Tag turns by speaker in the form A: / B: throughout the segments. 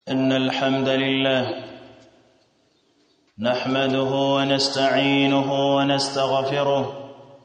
A: إن الحمد لله نحمده ونستعينه ونستغفره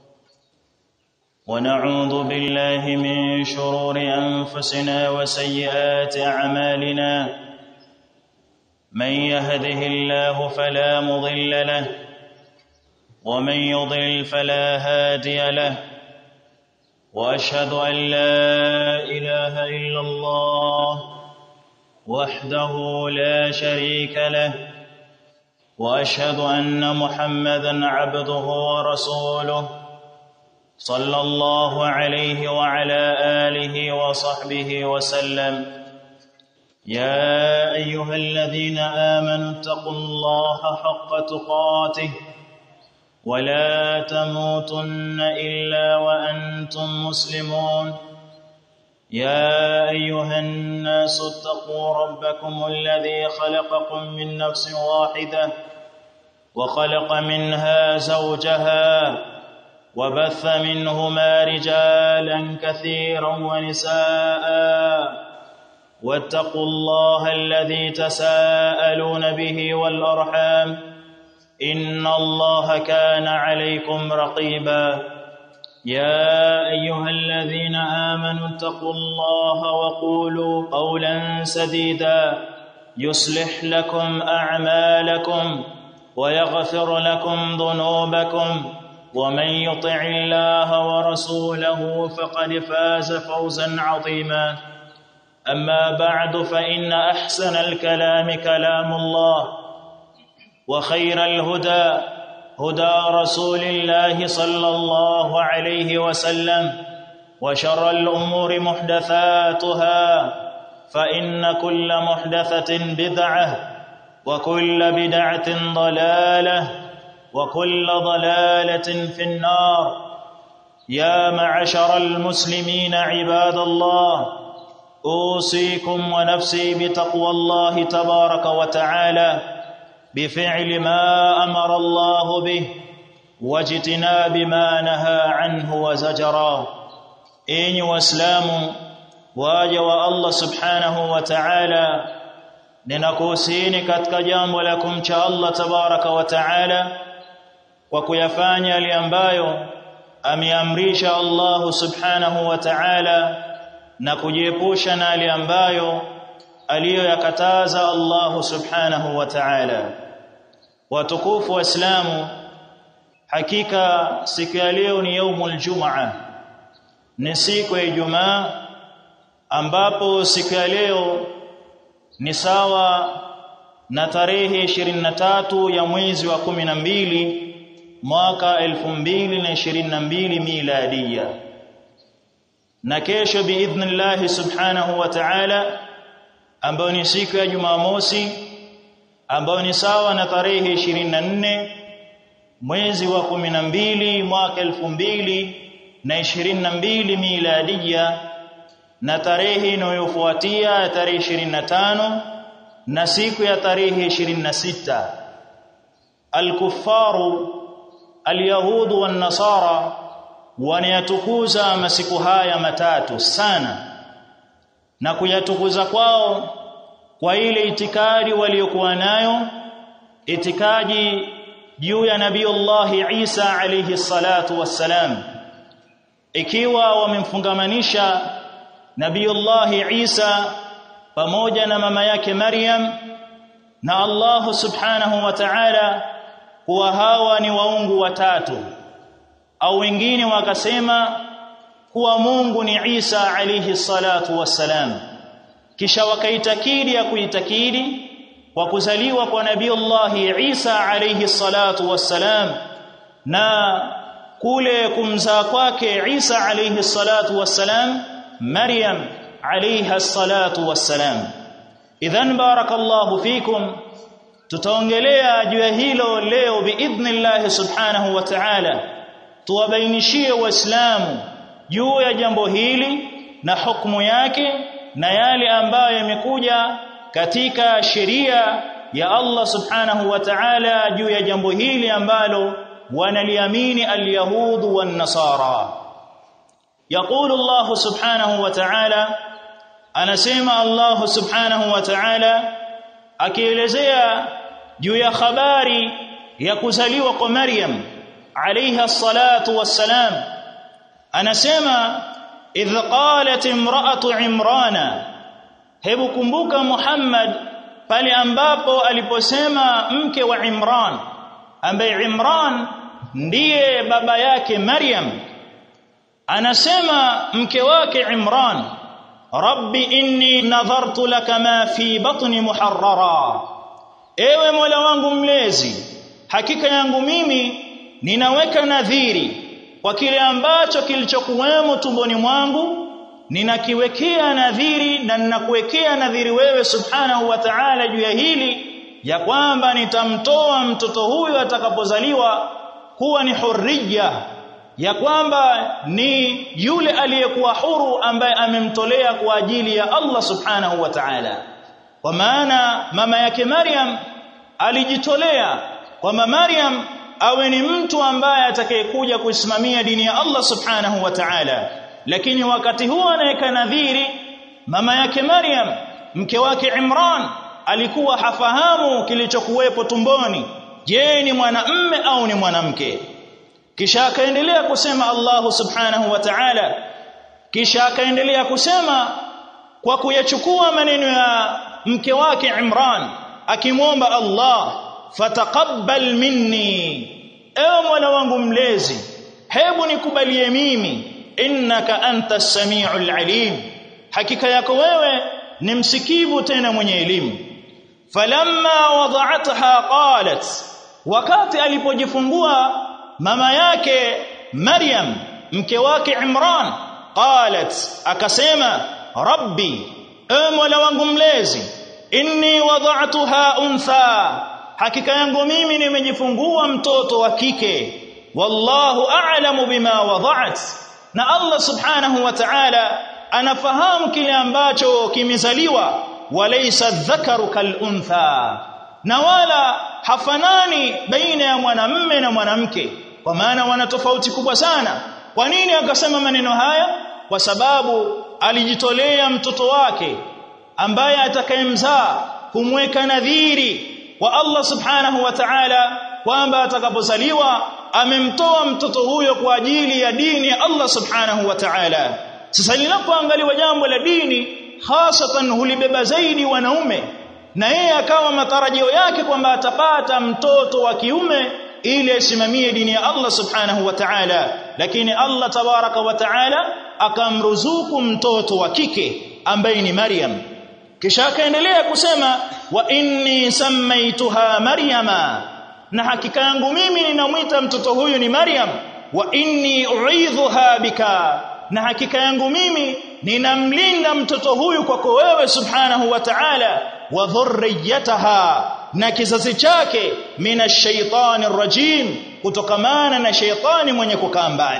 A: ونعوذ بالله من شرور أنفسنا وسيئات أعمالنا من يهده الله فلا مضل له ومن يضلل فلا هادي له واشهد ان لا اله الا الله وحده لا شريك له واشهد ان محمدا عبده ورسوله صلى الله عليه وعلى اله وصحبه وسلم يا ايها الذين امنوا اتقوا الله حق تقاته ولا تموتن الا وانتم مسلمون يا ايها الناس اتقوا ربكم الذي خلقكم من نفس واحده وخلق منها زوجها وبث منهما رجالا كثيرا ونساء واتقوا الله الذي تساءلون به والارحام ان الله كان عليكم رقيبا يا ايها الذين امنوا اتقوا الله وقولوا قولا سديدا يصلح لكم اعمالكم ويغفر لكم ذنوبكم ومن يطع الله ورسوله فقد فاز فوزا عظيما اما بعد فان احسن الكلام كلام الله وخير الهدى هدى رسول الله صلى الله عليه وسلم وشر الامور محدثاتها فان كل محدثه بدعه وكل بدعه ضلاله وكل ضلاله في النار يا معشر المسلمين عباد الله اوصيكم ونفسي بتقوى الله تبارك وتعالى بفعل ما امر الله به واجتناب ما نهى عنه وزجرا enyi waislamu waja wa Allah subhanahu wa ta'ala ninakuhusieni katika jambo la kumcha Allah tabaraka wa ta'ala kwa kuyafanya yale ambayo ameamrisha Allah subhanahu wa ta'ala na kujiepusha na yale ambayo aliyoyakataza Allah subhanahu wa ta'ala watukufu waislamu hakika siku ya leo ni yaumul jumaa ni siku ya ijumaa ambapo siku ya leo ni sawa na tarehe 23 ya mwezi wa 12 mwaka 2022 miladia na kesho biidhnillah subhanahu wa ta'ala ambayo ni siku ya Jumamosi ambayo ni sawa na tarehe 24 mwezi wa 12 mwaka 2022 miladia na tarehe inayofuatia tarehe 25 na siku ya tarehe 26 al-kuffaru al-yahudu wan-nasara wanayatukuza masiku haya matatu sana na kuyatukuza kwao kwa ile itikadi waliokuwa nayo itikadi juu ya nabiiullah Isa alayhi salatu wassalam ikiwa wamemfungamanisha nabiiullah Isa pamoja na mama yake Maryam na Allah subhanahu wa ta'ala kuwa hawa ni waungu watatu au wengine wakasema kuwa Mungu ni Isa alayhi salatu wassalam kisha wakaitakidi ya kuitakidi kwa kuzaliwa kwa nabii Allah Isa alayhi salatu wassalam na kule kumzaa kwake Isa alayhi salatu wassalam Maryam alayha salatu wassalam idhan barakallahu fikum tutaongelea juu ya hilo leo biidhnillah subhanahu wa ta'ala tuwabainishie waislamu juu ya jambo hili na hukumu yake na yale ambayo yamekuja katika sheria ya Allah subhanahu wa ta'ala juu ya jambo hili ambalo wanaliamini al-yahud wan-nasara يقول الله سبحانه وتعالى anasema Allah subhanahu wa ta'ala akielezea juu ya habari ya kuzaliwa kwa Maryam alayha salatu wassalam anasema idh qalat imra'atu imrana hebu kumbuka Muhammad pale ambapo aliposema mke wa Imran ambaye Imran ndiye baba yake Maryam anasema mke wake Imran rabbi inni nadhartu laka ma fi batni muharrara ewe mola wangu mlezi hakika yangu mimi ninaweka nadhiri kwa kile ambacho kilichokuwemo tumboni mwangu ninakiwekea nadhiri na ninakuwekea nadhiri wewe subhanahu wa ta'ala juu ya hili ya kwamba nitamtoa mtoto huyu atakapozaliwa kuwa ni hurriya ya kwamba ni yule aliyekuwa huru ambaye amemtolea kwa ajili ya Allah subhanahu wa ta'ala kwa maana mama yake Maryam alijitolea kwamba Maryam awe ni mtu ambaye atakayekuja kuisimamia dini ya Allah subhanahu wa ta'ala lakini wakati huo anaweka nadhiri mama yake Maryam mke wake Imran alikuwa hafahamu kilichokuwepo tumboni je ni mwanamme au ni mwanamke kisha akaendelea kusema Allah subhanahu wa ta'ala kisha akaendelea kusema kwa kuyachukua maneno ya mke wake Imran akimwomba Allah fataqabbal minni ewe mola wangu mlezi hebu nikubalie mimi innaka anta samiul alim hakika yako wewe ni msikivu tena mwenye elimu falamma wada'atha qalat wakati alipojifungua mama yake Maryam mke wake Imran qalat akasema rabbi ewe mola wangu mlezi inni wada'tuha untha hakika yangu mimi nimejifungua mtoto wa kike wallahu a'lamu bima wada'at na Allah subhanahu wa ta'ala anafahamu kile ambacho kimezaliwa walaysa dhakaru kal untha na wala hafanani baina ya mwanamme na mwanamke kwa maana wana tofauti kubwa sana kwa nini akasema maneno haya kwa sababu alijitolea mtoto wake ambaye atakayemzaa kumweka nadhiri kwa Allah subhanahu wa ta'ala kwamba atakapozaliwa amemtoa mtoto huyo kwa ajili ya dini ya Allah subhanahu wa ta'ala sasa linapoangaliwa jambo la dini hasatan hulibeba zaidi wanaume na yeye akawa matarajio yake kwamba atapata mtoto wa kiume ili asimamie dini ya Allah subhanahu wa ta'ala lakini Allah tabaraka wa ta'ala akamruzuku mtoto wa kike ambaye ni Maryam kisha akaendelea kusema wa inni samaituha maryama na hakika yangu mimi ninamwita mtoto huyu ni Maryam wa inni uidhuha bika na hakika yangu mimi ninamlinda mtoto huyu kwako wewe subhanahu wa ta'ala wa dhurriyataha na kizazi chake minashaitani rajim kutokamana na shaitani mwenye kukaa mbali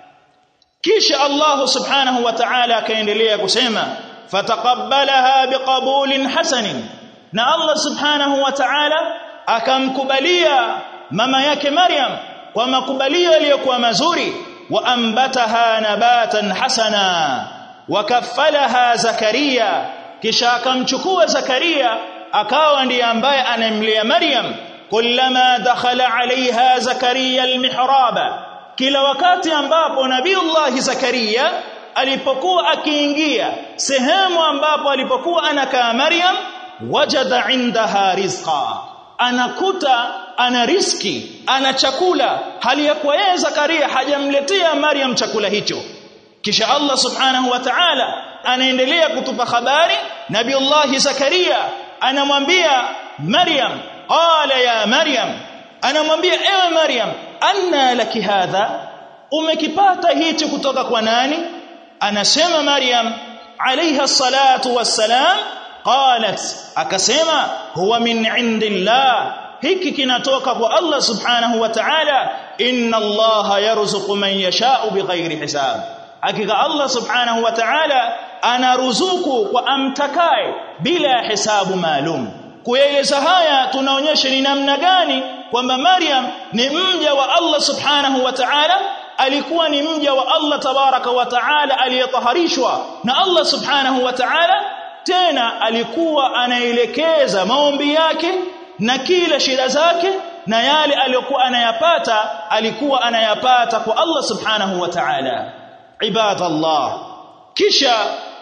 A: kisha Allah subhanahu wa ta'ala akaendelea kusema fataqabbalaha biqabulin hasanin na Allah subhanahu wa ta'ala akamkubalia mama yake Maryam kwa makubalio yaliyokuwa mazuri wa ambataha nabatan hasana wakaffalaha Zakaria kisha akamchukua Zakaria akawa ndiye ambaye anamlea Maryam kullama dakhala alaiha Zakaria almihraba kila wakati ambapo Nabiiullah Zakaria alipokuwa akiingia sehemu ambapo alipokuwa anakaa Maryam wajada indaha rizqa anakuta ana riski ana chakula hali ya kwa yeye Zakaria hajamletea Maryam chakula hicho kisha Allah subhanahu wa ta'ala anaendelea kutupa habari Nabiiullah Zakaria anamwambia Maryam qala ya Maryam anamwambia ewe Maryam anna laki hadha umekipata hichi kutoka kwa nani anasema Maryam alayha salatu wassalam qalat akasema huwa min indillah hiki kinatoka kwa Allah subhanahu wa ta'ala inna Allah yarzuqu man yasha'u bighairi hisab hakika Allah subhanahu wa ta'ala anaruzuku kwa amtakaye bila hisabu maalum kueleza haya tunaonyesha ni namna gani kwamba Maryam ni mja wa Allah subhanahu wa ta'ala alikuwa ni mja wa Allah tabaraka wa taala aliyetaharishwa na Allah subhanahu wa taala tena alikuwa anaelekeza maombi yake na kila shida zake na yale aliyokuwa anayapata alikuwa anayapata kwa Allah subhanahu wa ta'ala ibadallah kisha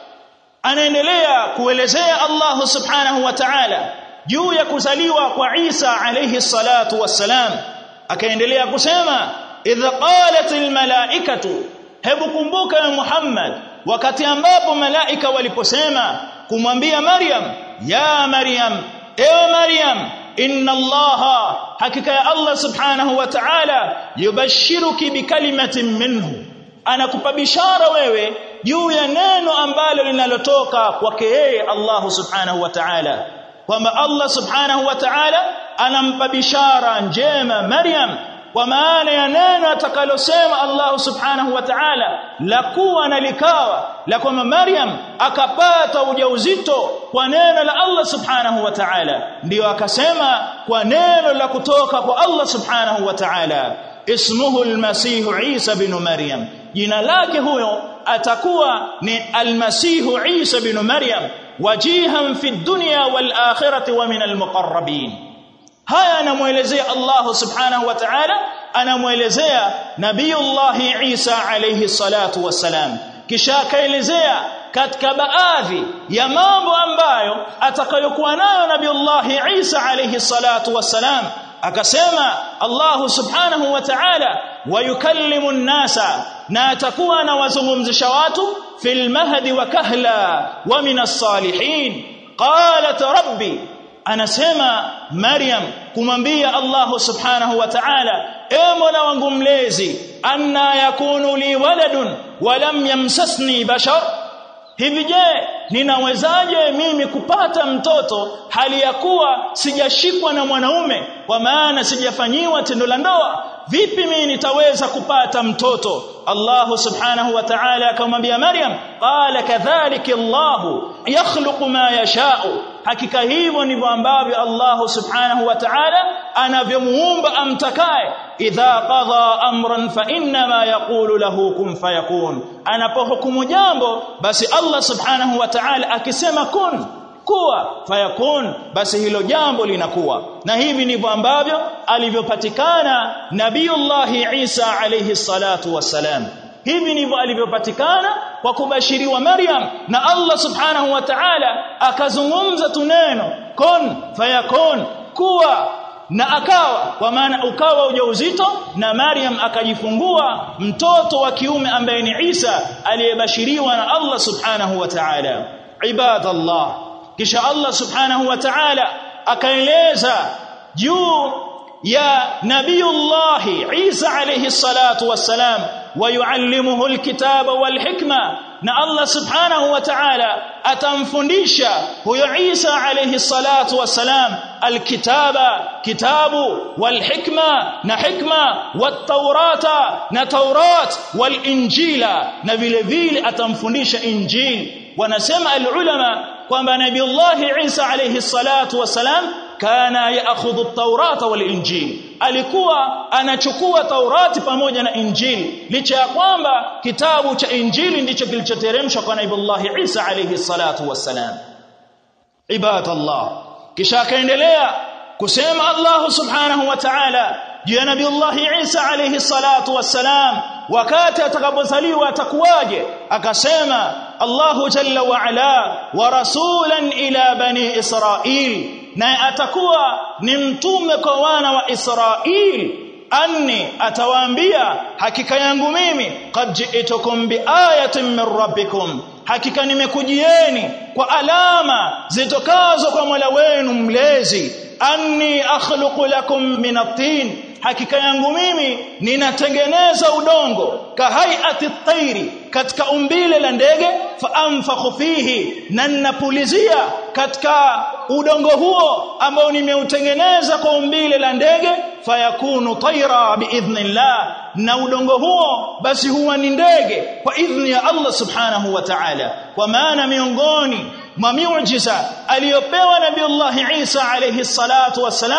A: anaendelea kuelezea Allah subhanahu wa ta'ala juu ya kuzaliwa kwa Isa alayhi salatu wassalam akaendelea kusema idh qalat almalaikatu hebu kumbuka ya Muhammad wakati ambapo malaika waliposema kumwambia Maryam ya Maryam ewe Maryam inna allaha hakika ya Allah subhanahu wa ta'ala yubashiruki bikalimatin minhu anakupa bishara wewe juu ya neno ambalo linalotoka kwake yeye Allah subhanahu wa ta'ala kwamba Allah subhanahu wa ta'ala anampa bishara njema Maryam kwa maana ya neno atakalosema Allah subhanahu wa ta'ala la kuwa na likawa la kwamba Maryam akapata ujauzito kwa neno la Allah subhanahu wa ta'ala ndio akasema kwa neno la kutoka kwa Allah subhanahu wa ta'ala ismuhu almasih Isa bin Maryam jina lake huyo atakuwa ni almasihu Isa bin Maryam wajihan fi dunya wal akhirati wa min almuqarrabin haya anamuelezea Allah subhanahu wa ta'ala anamuelezea nabiyullah Isa alayhi salatu wassalam kisha akaelezea katika baadhi ya mambo ambayo atakayokuwa nayo nabiyullah Isa alayhi salatu wassalam akasema Allah subhanahu wa ta'ala wayukallimu an-nasa na atakuwa anawazungumzisha watu fil mahdi wa kahla wa min as-salihin qalat rabbi anasema Maryam kumwambia Allah subhanahu wa ta'ala e mola wangu mlezi anna yakunu li waladun wa lam yamsasni bashar hivi je ninawezaje mimi kupata mtoto hali ya kuwa sijashikwa na mwanaume kwa maana sijafanyiwa tendo la ndoa vipi mimi nitaweza kupata mtoto Allah subhanahu wa ta'ala akamwambia Maryam qala kadhalika Allah yakhluqu ma yasha'u hakika hivyo ndivyo ambavyo Allah subhanahu wa ta'ala anavyomuumba amtakaye idha qadha amran fa inma yaqulu lahu kun fayakun anapohukumu jambo basi Allah subhanahu wa ta'ala akisema kun kuwa fayakun basi hilo jambo linakuwa na hivi ndivyo ambavyo alivyopatikana nabiiullah Isa alayhi salatu wassalam hivi ndivyo alivyopatikana kwa kubashiriwa Maryam na Allah subhanahu wa ta'ala akazungumza tuneno kun fayakun kuwa na akawa kwa maana ukawa ujauzito na Maryam akajifungua mtoto wa kiume ambaye ni Isa aliyebashiriwa na Allah subhanahu wa ta'ala ibadallah kisha Allah subhanahu wa ta'ala akaeleza juu ya nabiyullah Isa alayhi salatu wassalam ويعلمه الكتاب والحكمه na Allah subhanahu wa ta'ala atamfundisha huyo Isa alayhi salatu wassalam alkitaba kitabu walhikma na hikma wattaurata na taurat walinjila na vile vile atamfundisha injili wanasema alulama kwamba nabiiullah Isa alayhi salatu wassalam kana yaakhudhu at-taurata wal-injil alikuwa anachukua taurati pamoja na injili licha ya kwamba kitabu cha injili ndicho kilichoteremshwa kwa nabiiullah Isa alayhi salatu wassalam ibadallah kisha akaendelea kusema Allah subhanahu wa ta'ala juu ya nabiiullah Isa alayhi salatu wassalam wakati atakapozaliwa atakuwaje akasema Allahu jalla wa ala wa rasulan ila bani Israil naye atakuwa ni mtume kwa wana wa Israil anni atawaambia hakika yangu mimi qad ji'tukum biayatin min rabbikum hakika nimekujieni kwa alama zitokazo kwa Mola wenu mlezi anni akhluqu lakum min at-tin hakika yangu mimi ninatengeneza udongo kahaiati at-tayri katika umbile la ndege fa anfakhu fihi na ninapulizia katika udongo huo ambao nimeutengeneza kwa umbile la ndege fayakunu tayra biidhnillah na udongo huo basi huwa ni ndege kwa idhni ya Allah subhanahu wa ta'ala kwa maana miongoni mwa miujiza aliyopewa nabiiullah Isa alayhi salatu wassalam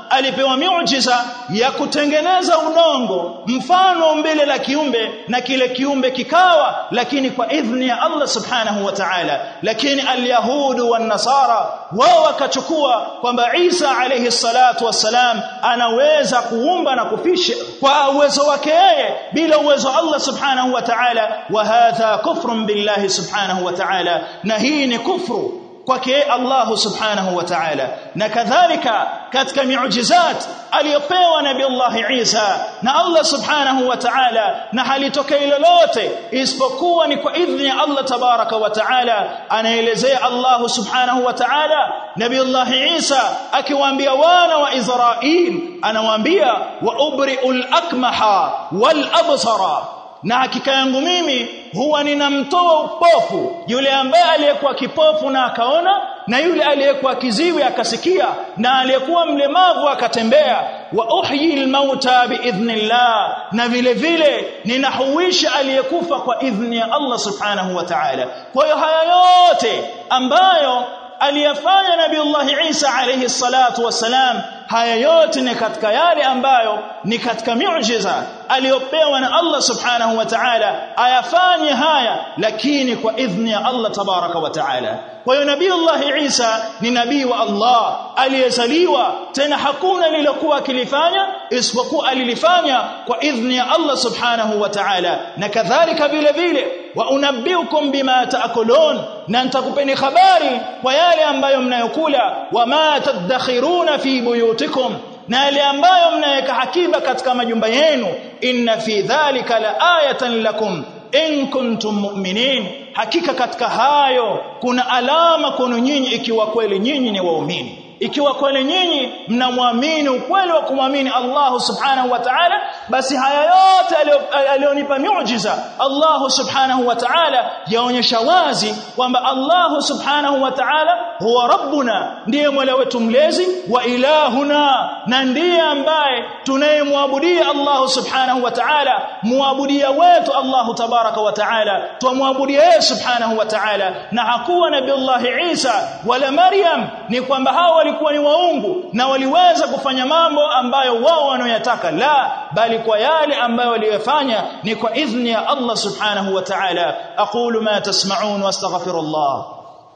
A: alipewa miujiza ya kutengeneza udongo mfano umbile la kiumbe na kile kiumbe kikawa lakini kwa idhni ya Allah subhanahu wa ta'ala lakini alyahudu wan nasara wao wakachukua kwamba Isa alayhi salatu wassalam anaweza kuumba na kufisha kwa uwezo wake yeye bila uwezo wa Allah subhanahu wa ta'ala wa hadha kufrun billahi subhanahu wa ta'ala na hii ni kufru kwake Allah subhanahu wa ta'ala na kadhalika katika miujizat aliyopewa nabii Allah Isa na Allah subhanahu wa ta'ala na halitokei lolote isipokuwa ni kwa idhni ya Allah tabaraka wa ta'ala anaelezea Allah subhanahu wa ta'ala nabii Allah Isa akiwaambia wana wa Israil anawaambia wa ubri'ul akmaha wal absara na hakika yangu mimi huwa ninamtoa upofu yule ambaye aliyekuwa kipofu na akaona na yule aliyekuwa kiziwi akasikia na aliyekuwa mlemavu akatembea wa uhyi almauta biidhnillah na vile vile ninahuisha aliyekufa kwa idhni ya Allah subhanahu wa ta'ala kwa hiyo haya yote ambayo aliyafanya nabiiullah Isa alayhi salatu wassalam haya yote ni katika yale ambayo ni katika miujiza aliyopewa na Allah subhanahu wa ta'ala ayafanye haya lakini kwa idhni ya Allah tabaraka wa ta'ala kwa hiyo nabiiullah Isa ni nabii wa Allah aliyezaliwa tena hakuna lilokuwa akilifanya isipokuwa alilifanya kwa idhni ya Allah subhanahu wa ta'ala na kadhalika vile vile wa unabbiukum bima taakulun na nitakupeni habari kwa yale ambayo mnayokula wama tadakhiruna fi buyutikum na yale ambayo mnaweka hakiba katika majumba yenu inna fi dhalika la ayatan lakum in kuntum mu'minin hakika katika hayo kuna alama kwenu nyinyi ikiwa kweli nyinyi ni waumini ikiwa kweli nyinyi mnamwamini ukweli wa kumwamini Allah subhanahu wa ta'ala basi haya yote alionipa miujiza Allah subhanahu wa ta'ala yaonyesha wazi kwamba Allah subhanahu wa ta'ala huwa rabbuna ndiye mola wetu mlezi wa ilahuna na ndiye ambaye tunayemwabudia Allah subhanahu wa ta'ala muabudia wetu Allah tabaraka wa ta'ala tumwabudia yeye subhanahu wa ta'ala na hakuwa nabii Allah Isa wala Maryam ni kwamba hao walikuwa ni waungu na waliweza kufanya mambo ambayo wao wanayotaka la bali kwa yale ambayo waliyofanya ni kwa idhni ya Allah subhanahu wa ta'ala aqulu ma tasma'un wastaghfirullah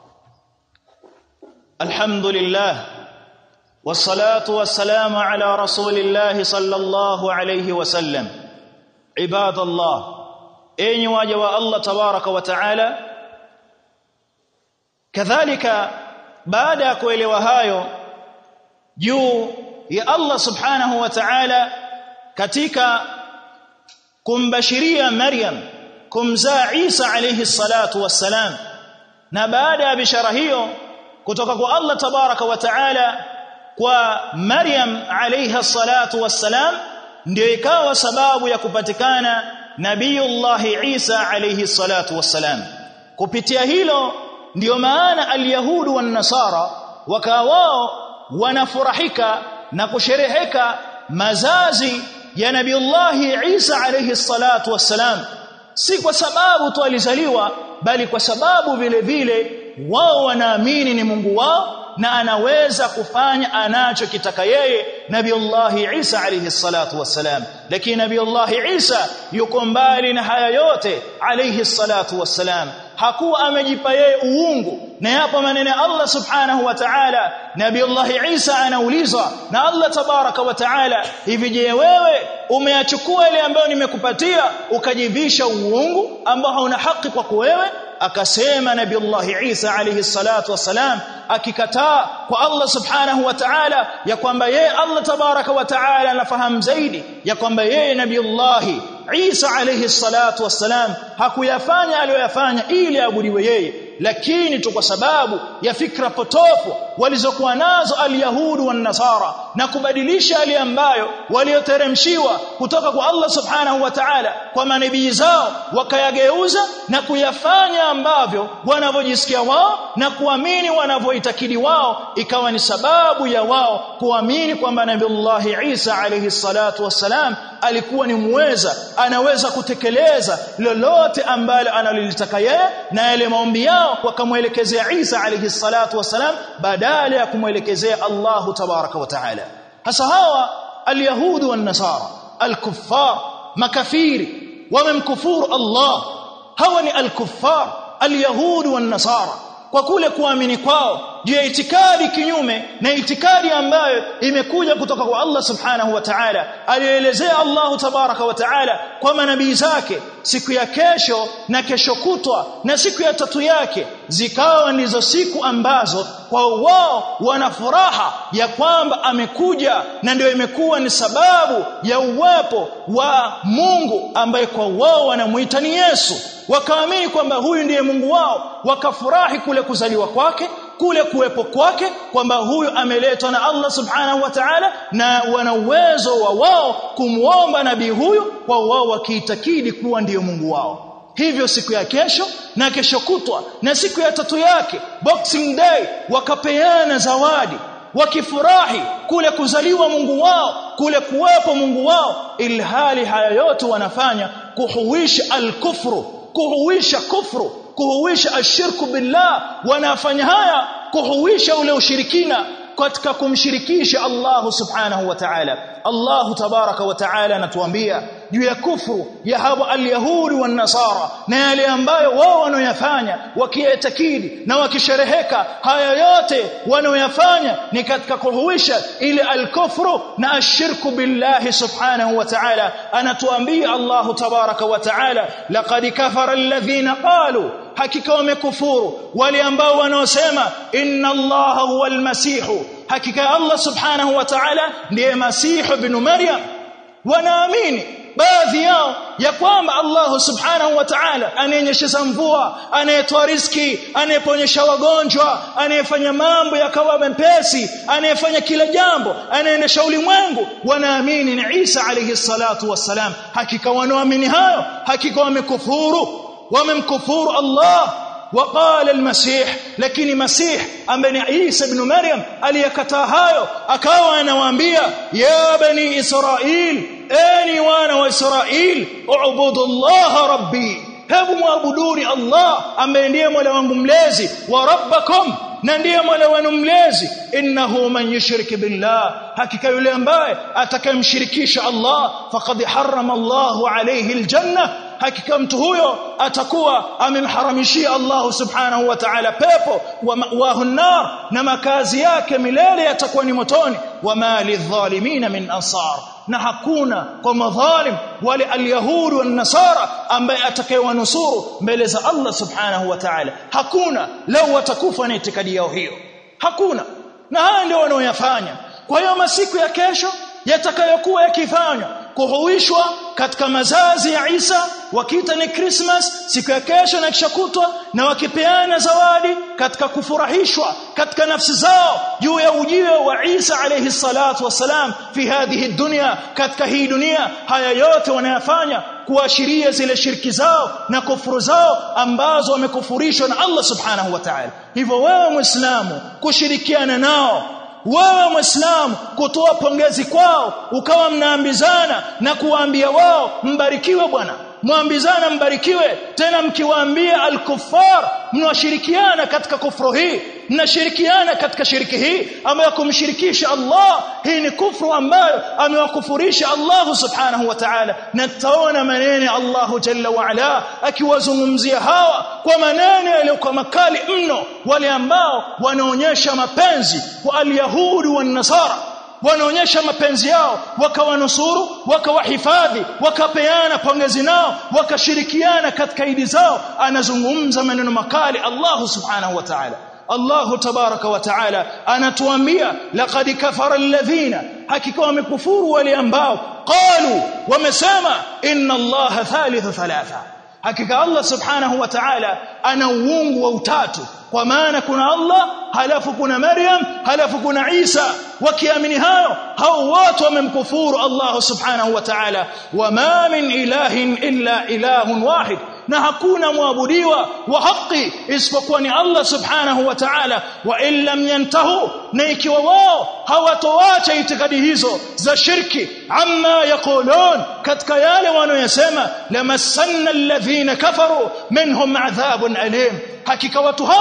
A: alhamdulillah والصلاه والسلام على رسول الله صلى الله عليه وسلم عباد الله اي واجه الله تبارك وتعالى كذلك baada ya kuelewa hayo juu ya Allah subhanahu wa ta'ala katika kumbashiria Maryam kumzaa Isa alayhi salatu wassalam na baada ya bishara hiyo kutoka kwa Allah tabaraka wa ta'ala kwa Maryam alayha salatu wassalam ndio ikawa sababu ya kupatikana nabiyullah Isa alayhi salatu wassalam kupitia hilo ndiyo maana alyahudu wan nasara wakawao wanafurahika na kushereheka mazazi ya nabiullahi Isa alayhi salatu wassalam si kwa sababu tu alizaliwa bali kwa sababu vile vile wao wanaamini ni Mungu wao na anaweza kufanya anachokitaka yeye nabiullahi Isa alayhi salatu wassalam lakini nabiullahi Isa yuko mbali na haya yote alayhi salatu wassalam hakuwa amejipa yeye uungu na yapo maneno ya Allah subhanahu wa ta'ala nabii Allah Isa anaulizwa na Allah tabaraka wa ta'ala hivi je wewe umeyachukua ile ambayo nimekupatia ukajivisha uungu ambao hauna haki kwako wewe akasema nabii Allah Isa alayhi salatu wasalam akikataa kwa Allah subhanahu wa ta'ala ya kwamba yeye Allah tabaraka wa ta'ala anafahamu zaidi ya kwamba yeye nabii Allah Isa alayhi salatu wassalam hakuyafanya aliyoyafanya ili abudiwe yeye lakini tu kwa sababu ya fikra potofu walizokuwa nazo alyahudu wan nasara na kubadilisha yale ambayo walioteremshiwa kutoka kwa Allah subhanahu wa ta'ala kwa manabii zao wakayageuza na kuyafanya ambavyo wanavyojisikia wao na kuamini wanavyoitakidi wao ikawa ni sababu ya wao kuamini kwamba nabii Isa alayhi salatu wassalam alikuwa ni muweza anaweza kutekeleza lolote ambalo analolitaka yeye na yale maombi yao wakamwelekezea Isa alayhi salatu wasalam badala ya kumwelekezea Allahu tabaraka wa taala hasa hawa alyahudi wan nasara alkuffar makafiri wamemkufuru Allah hawa ni alkuffar alyahudi wan nasara kwa kule kuamini kwao juu ya itikadi kinyume na itikadi ambayo imekuja kutoka kwa Allah subhanahu wa ta'ala alielezea Allah tabaraka wa ta'ala kwa manabii zake siku ya kesho na kesho kutwa na siku ya tatu yake zikawa ndizo siku ambazo kwa wao wana furaha ya kwamba amekuja na ndio imekuwa ni sababu ya uwepo wa Mungu ambaye kwa wao wanamuita ni Yesu wakaamini kwamba huyu ndiye Mungu wao wakafurahi kule kuzaliwa kwake kule kuwepo kwake kwamba huyu ameletwa na Allah subhanahu wa ta'ala na wana uwezo wa wao kumwomba nabii huyu kwa wao wakiitakidi kuwa ndiyo Mungu wao hivyo siku ya kesho na kesho kutwa na siku ya tatu yake boxing day wakapeana zawadi wakifurahi kule kuzaliwa Mungu wao kule kuwepo Mungu wao ilhali haya yote wanafanya kuhuisha al-kufru kuhuisha kufru kuhuisha ashirku billah wanafanya haya kuhuisha ule ushirikina katika kumshirikisha Allah subhanahu wa ta'ala Allah tabaraka wa ta'ala anatuambia juu ya kufru ya hawa alyahudi wan nasara na yale ambayo wao wanaoyafanya wakiyatakidi na wakishereheka haya yote wanaoyafanya ni katika kuhuisha ile alkufru na ashirku billahi subhanahu wa ta'ala anatuambia Allah tabaraka wa ta'ala laqad kafara alladhina qalu hakika wamekufuru wale ambao wanaosema inna allaha huwa almasihu hakika Allah subhanahu wa ta'ala ndiye masihu ibn maryam wanaamini baadhi yao ya kwamba Allah subhanahu wa ta'ala anayenyesha mvua anayetoa riski anayeponyesha wagonjwa anayefanya mambo yakawa mepesi anayefanya kila jambo anayeendesha ulimwengu wanaamini ni Isa alayhi salatu wassalam hakika wanaamini hayo hakika wamekufuru wamemkufuru Allah وقال المسيح lakini masih ambaye ni Isa ibn Maryam aliyakataa hayo akawa anawaambia ya bani Israil eni wana wa Israil ubudu Allah rabbi hebu muabuduni Allah ambaye ndiye Mola wangu mlezi wa rabbakum na ndiye Mola wenu mlezi innahu man yushrik billah hakika yule ambaye atakayemshirikisha Allah faqad harrama Allahu alayhi aljanna hakika mtu huyo atakuwa amemharamishia Allah subhanahu wa ta'ala pepo wa ma'wahu nar na makazi yake milele yatakuwa ni motoni wa mali dhalimin min ansar na hakuna kwa madhalim wale alyahudi wa nasara ambaye atakayewanusuru mbele za Allah subhanahu wa ta'ala hakuna lau watakufa na itikadi yao hiyo hakuna na haya ndio wanaoyafanya kwa hiyo masiku ya kesho yatakayokuwa yakifanywa kuhuishwa katika mazazi ya Isa wakiita ni Christmas siku ya kesho na kisha kutwa na wakipeana zawadi katika kufurahishwa katika nafsi zao juu ya ujio wa Isa alayhi salatu wasalam fi hadhihi dunya katika hii dunia haya yote wanayafanya kuashiria zile shirki zao na kufuru zao ambazo wamekufurishwa na Allah subhanahu wa ta'ala hivyo wewe muislamu kushirikiana nao wewe muislamu kutoa pongezi kwao ukawa mnaambizana na kuwaambia wao mbarikiwe bwana mwambizana mbarikiwe tena mkiwaambia al-kuffar mnashirikiana katika kufuru hii mnashirikiana katika shiriki hii ambayo kumshirikisha Allah hii ni kufru ambayo amewakufurisha Allah subhanahu wa ta'ala na tutaona maneno Allah jalla wa ala akiwazungumzia hawa kwa maneno yaliyokuwa makali mno wale ambao wanaonyesha mapenzi kwa al-yahudi wa nasara wanaonyesha mapenzi yao wakawanusuru wakawahifadhi wakapeana pongezi nao wakashirikiana katika idi zao anazungumza maneno makali Allah subhanahu wa ta'ala Allah tabaraka wa taala anatuambia laqad kafara alladhina hakika wamekufuru wale ambao qalu wamesema inna Allah thalithu thalatha hakika Allah subhanahu wa ta'ala ana uungu wa utatu kwa maana kuna Allah halafu kuna Maryam halafu kuna Isa wakiamini hayo hao wote wamemkufuru Allah subhanahu wa ta'ala wama min ilahin illa ilahun wahid na hakuna muabudiwa wa haki isipokuwa ni Allah subhanahu wa ta'ala wa illam yantahu na ikiwa wao hawatoacha itikadi hizo za shirki amma yaqulun katika yale wanayosema lamassanna alladhina kafaru minhum adhabun alim hakika watu hao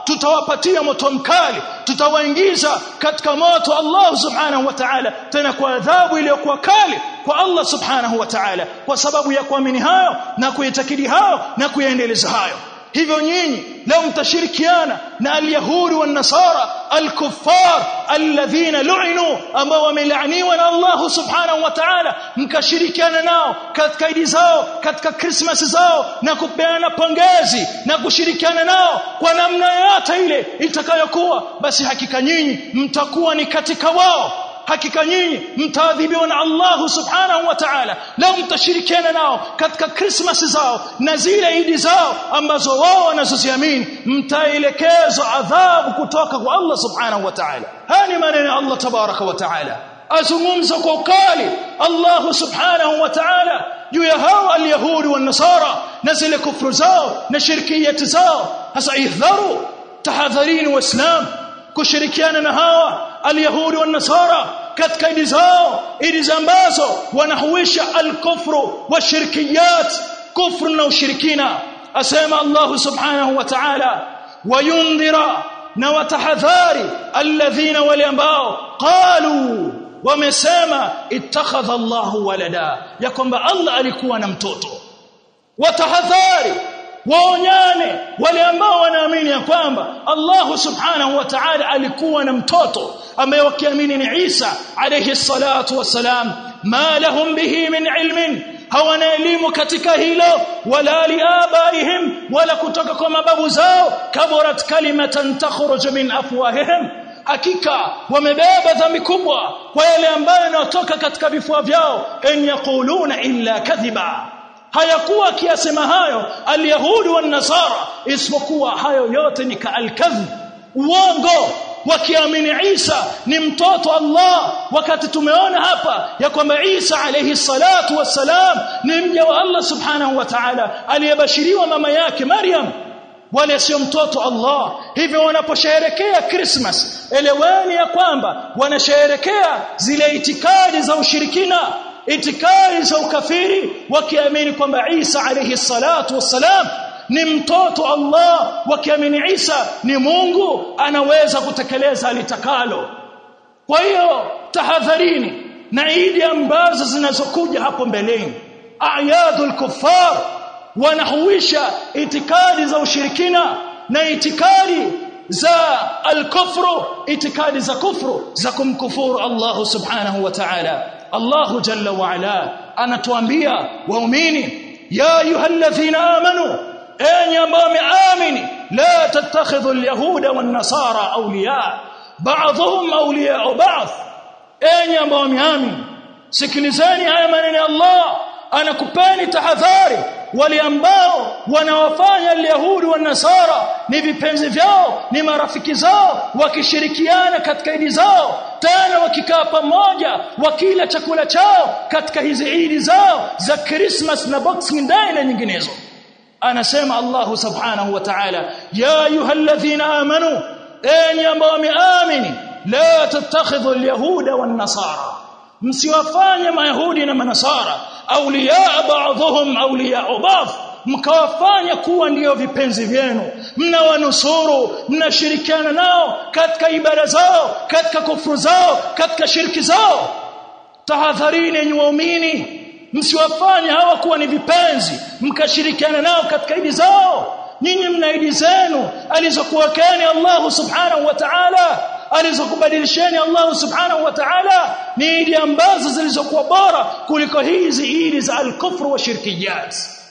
B: tutawapatia moto mkali tutawaingiza katika moto Allah subhanahu wa ta'ala tena kwa adhabu iliyokuwa kali kwa Allah subhanahu wa ta'ala kwa sababu ya kuamini hayo na kuitakidi hayo na kuyaendeleza hayo hivyo nyinyi leo mtashirikiana na alyahudi wa nasara alkuffar alladhina lu'inu ambao wamelaaniwa na Allah subhanahu wa ta'ala mkashirikiana nao katika idi zao katika christmas zao na kupeana pongezi na kushirikiana nao kwa namna yote ile itakayokuwa basi hakika nyinyi mtakuwa ni katika wao hakika nyinyi mtaadhibiwa na Allah subhanahu wa ta'ala leo mtashirikiana nao katika Christmas zao na zile idi zao ambazo wao wanazoziamini mtaelekezwa adhabu kutoka kwa Allah subhanahu wa ta'ala haya ni maneno ya Allah tabaraka wa ta'ala azungumza kwa ukali Allah subhanahu wa ta'ala juu ya hawa alyahudi wa nasara na zile kufru zao na shirkiyati zao hasa ihdharu tahadharini waislam kushirikiana na hawa alyahudi wa nasara katika idi zao idi ambazo wanahuisha alkufru wa shirkiyat kufru na ushirikina asema Allah subhanahu wa ta'ala wayundhira na watahadhari alladhina wale ambao qalu wamesema ittakhadha Allahu walada ya kwamba Allah alikuwa na mtoto watahadhari waonyane wale ambao wanaamini ya kwamba Allah subhanahu wa ta'ala alikuwa na mtoto ambaye wakiamini ni Isa alayhi salatu wassalam ma lahum bihi min ilmin hawana elimu katika hilo wala liabaihim wala kutoka kwa mababu zao kabarat kalimatan takhruju min afwahihim hakika wamebeba dhambi kubwa kwa yale ambayo yanatoka katika vifua vyao en yaquluna illa kadhiba hayakuwa akiyasema hayo alyahudi wa nasara isipokuwa hayo yote ni kaalkadhib uongo wakiamini Isa ni mtoto Allah wakati tumeona hapa ya kwamba Isa alayhi salatu wassalam ni mja wa Allah subhanahu wa ta'ala aliyebashiriwa mama yake Maryam wale sio mtoto Allah hivyo wanaposherehekea Christmas eleweni ya kwamba wanasherehekea zile itikadi za ushirikina itikadi za ukafiri wakiamini kwamba Isa alayhi salatu wassalam ni mtoto Allah wakiamini Isa ni Mungu anaweza kutekeleza alitakalo kwa hiyo tahadharini na idi ambazo zinazokuja hapo mbeleni ayadul kuffar wanahuisha itikadi za ushirikina na itikadi za al-kufru itikadi za kufru za kumkufuru Allah subhanahu wa ta'ala Allah jalla wa ala anatuambia waumini ya ayyuhalladhina amanu enyi ambao wameamini la tattakhidhu alyahuda wan nasara awliya ba'dhum awliya ba'd enyi ambao wameamini sikilizeni haya maneno ya Allah anakupeni tahadhari wale ambao wanawafanya alyahudi wa nasara ni vipenzi vyao ni marafiki zao wakishirikiana katika idi zao tena wakikaa pamoja wakila chakula chao katika hizi idi zao za Christmas na Boxing Day na nyinginezo anasema Allah subhanahu wa ta'ala ya ayyuhalladhina amanu enyi ambao wameamini la tattakhidhu alyahuda wan nasara msiwafanye mayahudi na manasara awliya ba'dhum awliya ba'd mkawafanya kuwa ndiyo vipenzi vyenu mnawanusuru mnashirikiana nao katika ibada zao katika kufuru zao katika shirki zao tahadharini enyi waumini msiwafanye hawa kuwa ni vipenzi mkashirikiana nao katika idi zao nyinyi mna idi zenu alizokuwekeni Allah subhanahu wa ta'ala alizokubadilisheni Allah subhanahu wa ta'ala ni idi ambazo zilizokuwa bora kuliko hizi idi za al-kufr wa shirkiyat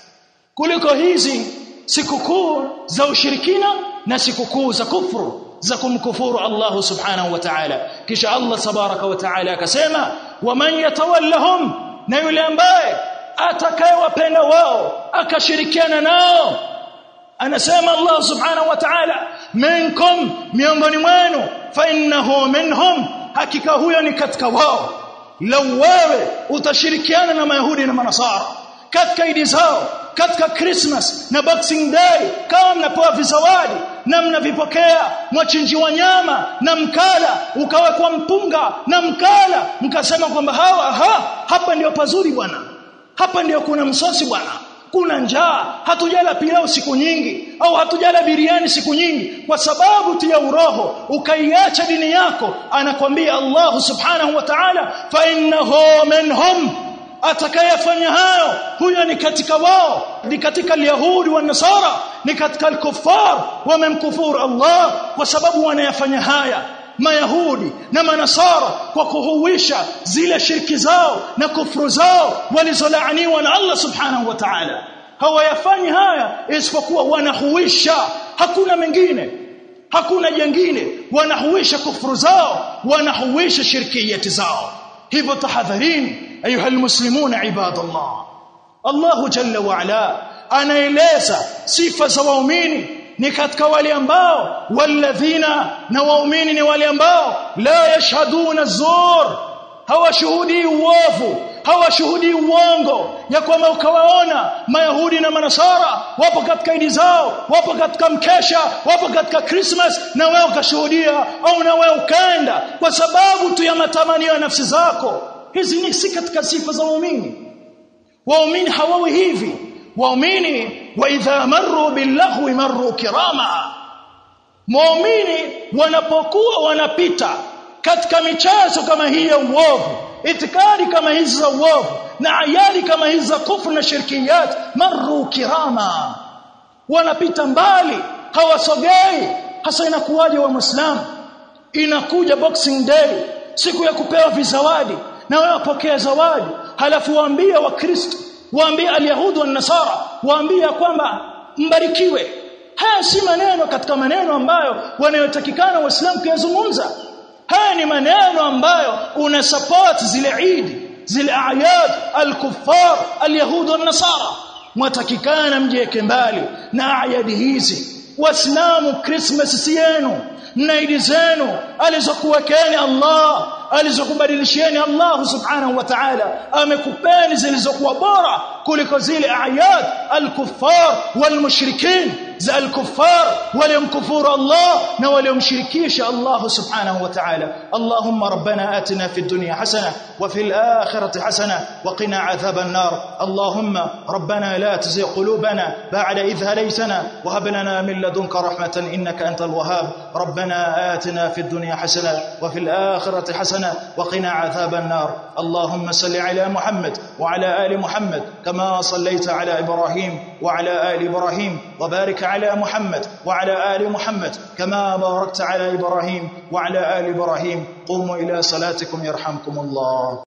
B: kuliko hizi sikukuu za ushirikina na sikukuu za kufru za kumkufuru Allah subhanahu wa ta'ala kisha Allah tabaraka wa ta'ala akasema waman yatawallahum na yule ambaye atakayewapenda wao akashirikiana nao anasema Allah subhanahu wa ta'ala minkum miongoni mwenu fa innahu minhum hakika huyo ni katika wao lau wewe utashirikiana na mayahudi na manasara katika idi zao katika Christmas na Boxing Day kama mnapewa vizawadi na mnavipokea mwachinjiwa nyama na mkala ukawekwa mpunga na mkala mkasema kwamba hawa ha, hapa ndio pazuri bwana hapa ndio kuna msosi bwana kuna njaa hatujala pilau siku nyingi au hatujala biriani siku nyingi kwa sababu tu ya uroho ukaiacha dini yako anakwambia Allah subhanahu wa ta'ala fa innahu minhum atakayefanya hayo huyo ni katika wao ni katika alyahudi wa nasara ni katika alkuffar wamemkufuru Allah kwa sababu wanayafanya haya mayahudi na manasara kwa kuhuisha zile shirki zao na kufuru zao walizolaaniwa na Allah subhanahu wa ta'ala hawayafanyi haya isipokuwa wanahuisha hakuna mengine hakuna jengine wanahuisha kufuru zao wanahuisha shirkiyati zao hivyo tahadharini ayuha almuslimuna ibadallah Allah jalla wa ala anaeleza sifa za waumini ni katika wale ambao walladhina na waumini ni wale ambao la yashhaduna zur hawashuhudii uovu hawashuhudii uongo ya kwamba ukawaona mayahudi na manasara wapo katika idi zao wapo katika mkesha wapo katika Christmas na wewe ukashuhudia au na wewe ukaenda kwa sababu tu ya matamanio ya nafsi zako hizi ni si katika sifa za waumini waumini hawawi hivi waumini wa idha marru billaghwi marru kirama muumini wanapokuwa wanapita katika michezo kama hii ya uovu itikadi kama hizi za uovu na ayali kama hizi za kufru na shirkiyat marru kirama wanapita mbali hawasogei hasa inakuwaje wa muislamu inakuja boxing day siku ya kupewa vizawadi na wewe pokea zawadi halafu waambie wakristo waambie alyahudi wa nasara waambie kwamba mbarikiwe haya si maneno katika maneno ambayo wanayotakikana waislamu kuyazungumza haya ni maneno ambayo una support zile idi zile ayat al-kuffar al-yahud wa nasara mwatakikana mjieke mbali na ayadi hizi waislamu christmas si yenu na idi zenu alizokuwekeni Allah alizokubadilishieni Allah subhanahu wa ta'ala amekupeni zilizokuwa bora kuliko zile ayat al-kuffar wal-mushrikin za al-kuffar waliomkufuru Allah na waliomshirikisha Allah subhanahu wa ta'ala Allahumma rabbana atina fid dunya hasana wa fil akhirati hasana wa qina adhaban nar Allahumma rabbana la tuzigh qulubana ba'da idh hadaytana wa hab lana min ladunka rahmatan innaka antal wahhab ربنا آتنا في الدنيا حسنة وفي الآخرة حسنة وقنا عذاب النار اللهم صل على محمد وعلى آل محمد كما صليت على إبراهيم وعلى آل إبراهيم وبارك على محمد وعلى آل محمد كما باركت على إبراهيم وعلى آل إبراهيم قوموا إلى صلاتكم يرحمكم الله